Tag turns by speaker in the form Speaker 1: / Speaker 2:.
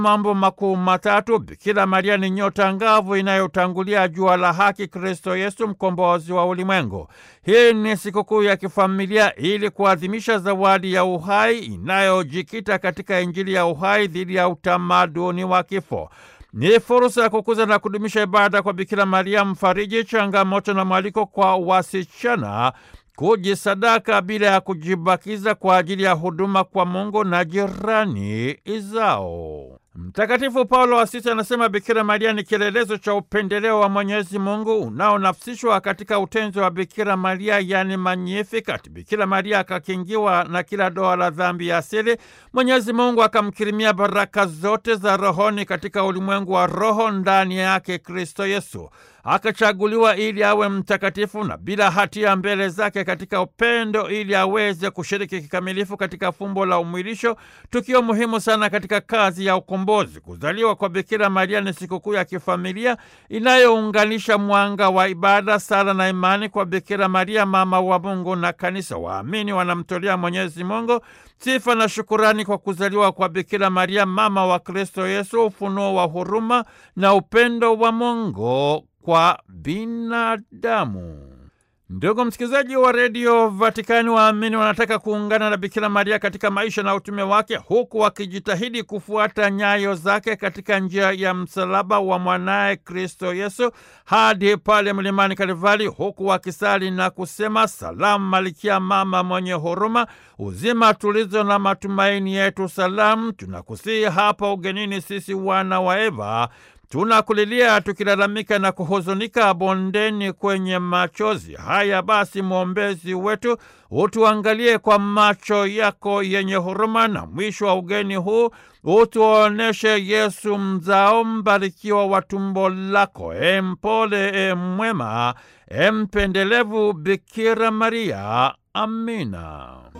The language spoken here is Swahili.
Speaker 1: mambo makuu matatu. Bikira Maria ni nyota ngavu inayotangulia jua la haki, Kristo Yesu, mkombozi wa ulimwengu. Hii ni sikukuu ya kifamilia ili kuadhimisha zawadi ya uhai inayojikita katika Injili ya uhai dhidi ya utamaduni wa kifo. Ni fursa ya kukuza na kudumisha ibada kwa Bikira Maria mfariji, changamoto na mwaliko kwa wasichana kujisadaka bila ya kujibakiza kwa ajili ya huduma kwa Mungu na jirani zao. Mtakatifu Paulo wa Sita anasema Bikira Maria ni kielelezo cha upendeleo wa Mwenyezi Mungu unaonafsishwa katika utenzi wa Bikira Maria, yani Magnificat. Bikira Maria akakingiwa na kila doa la dhambi ya asili. Mwenyezi Mungu akamkirimia baraka zote za rohoni katika ulimwengu wa roho, ndani yake Kristo Yesu akachaguliwa ili awe mtakatifu na bila hatia mbele zake katika upendo, ili aweze kushiriki kikamilifu katika fumbo la umwilisho, tukio muhimu sana katika kazi ya ukombozi. Kuzaliwa kwa Bikira Maria ni sikukuu ya kifamilia inayounganisha mwanga wa ibada, sala na imani kwa Bikira Maria, mama wa Mungu na Kanisa. Waamini wanamtolea Mwenyezi Mungu sifa na shukurani kwa kuzaliwa kwa Bikira Maria, mama wa Kristo Yesu, ufunuo wa huruma na upendo wa Mungu kwa binadamu. Ndugu msikilizaji wa redio Vatikani, waamini wanataka kuungana na Bikira Maria katika maisha na utume wake, huku wakijitahidi kufuata nyayo zake katika njia ya msalaba wa mwanaye Kristo Yesu hadi pale mlimani Kalvari, huku wakisali na kusema: Salamu Malikia, mama mwenye huruma, uzima, tulizo na matumaini yetu, salamu. Tunakusihi hapa ugenini, sisi wana wa Eva tunakulilia tukilalamika na kuhuzunika bondeni kwenye machozi haya. Basi mwombezi wetu, utuangalie kwa macho yako yenye huruma, na mwisho wa ugeni huu utuoneshe Yesu mzao mbarikiwa wa tumbo lako, e mpole, e mwema, e mpendelevu Bikira Maria. Amina.